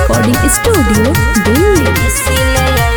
Recording studio Delhi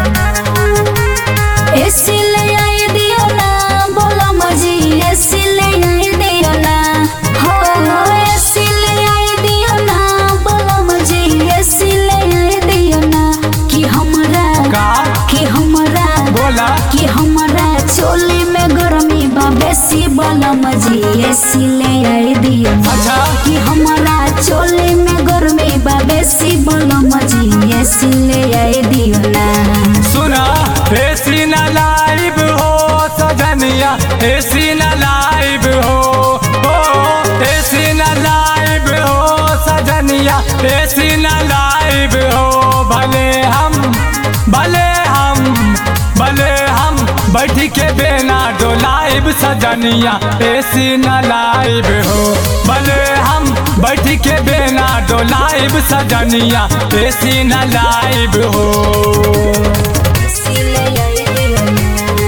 AC ले आई दियो ना बोलो मजी एसी ले आई दियो ना हो एसी ले आई दियो ना बोलो मजी एसी ले आई दियो ना कि हमरा का कि हमरा बोला कि हमरा चोली में गर्मी बा बेसी बोलो मजी एसी ले आई दियो ना अच्छा कि हमरा चोली में गर्मी बा बेसी बोलो मजी एसी ले आई दियो ना सुना एसी न लाइव हो सजनिया एसी न लाइव हो ओ एसी न लाइव हो सजनिया एसी न लाइव हो भले हम भले हम भले हम बैठ के बेना डोलाइब सजनिया एसी न लाइव हो भले हम बैठ के बेना डोलाइब सजनिया एसी न लाइव हो एसी ले आई दियो ना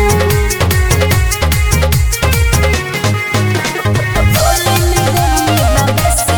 चोली में गर्मी बा बेसी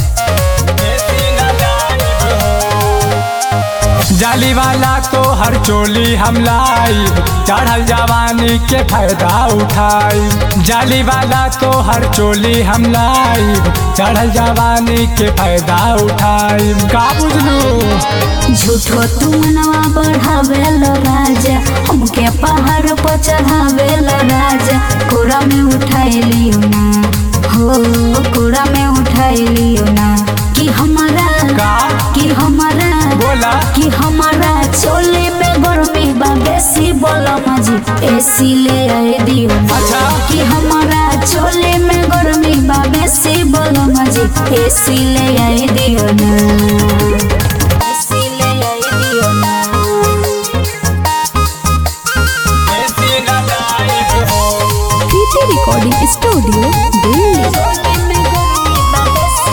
जाली वाला तो हर चोली हम लाई चढ़ल जवानी के फायदा उठाई जाली वाला तो हर चोली हम लाई चढ़ल जवानी के फायदा उठाई का बुझलू झूठो तू मनवा बढ़ावेल राजा हमके पहाड़ पर चढ़ावेल राजा कोरा में उठाई लियो ना हो कोरा में उठाई लियो ना कि हमारा का कि हमारा बोला कि हमारा चोली में गर्मी बा बेसी बोलो मजी एसी ले आई दियो ना अच्छा। कि हमारा चोली में गर्मी बा बेसी बोलो मजी एसी ले आई दियो ना एसी ले आई दियो ना प्रीति रिकॉर्डिंग स्टूडियो दिल्ली चोली में गर्मी बा बेसी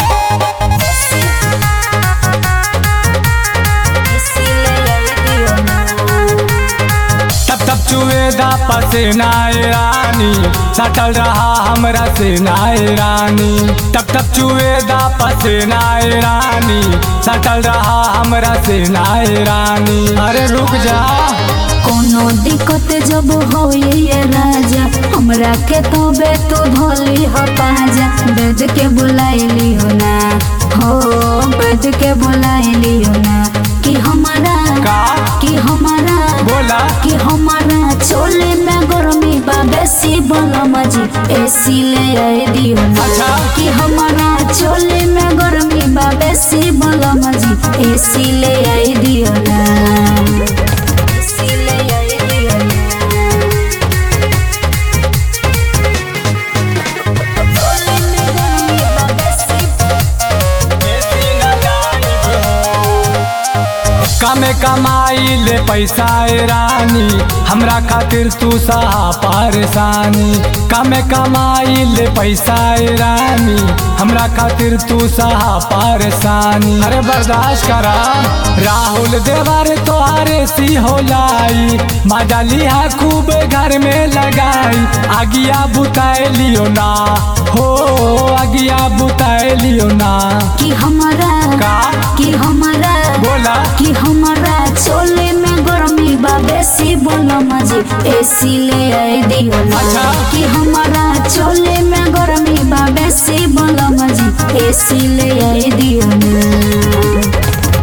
एसी ले आई दियो ना तब तब चुएदा पसीना ए रानी सटल रहा हमरा सेना ए रानी तब तब चुएदा पसीना ए रानी सटल रहा हमरा सेना ए रानी अरे रुक जा कोनो दिक्कत जब हो ये राजा हमरा के तो बे तू धोली हो पाजा बेद के बुलाइली हो ना हो बेद के बुलाइली हो ना कि हमारा का कि हमारा बोला कि हमारा चोली में गर्मी बा बेसी बोलो मजी एसी ले आई दियो ना अच्छा। कि हमारा चोली में गर्मी बा बेसी बोलो मजी एसी ले आई दियो ना एसी ले आई दियो ना चोली में गर्मी बा बेसी कमे कमाई ले पैसा ए रानी हमरा खातिर तू सहा परेशानी कमे कमाई ले पैसा ए रानी हमरा खातिर तू सहा परेशानी अरे बर्दाश्त करा राहुल देवर तोहारे सी हो लाई मजा लिया खूब घर में लगाई आगिया बुताए लियो ना हो आगिया बुताए लियो ना कि हमारा का कि हमारा बोला कि हमारा चोली में गर्मी बा बेसी बोलो मजी एसी ले आई दियो ना अच्छा। कि हमारा चोली में गर्मी बा बेसी बोलो मजी एसी ले आई दियो ना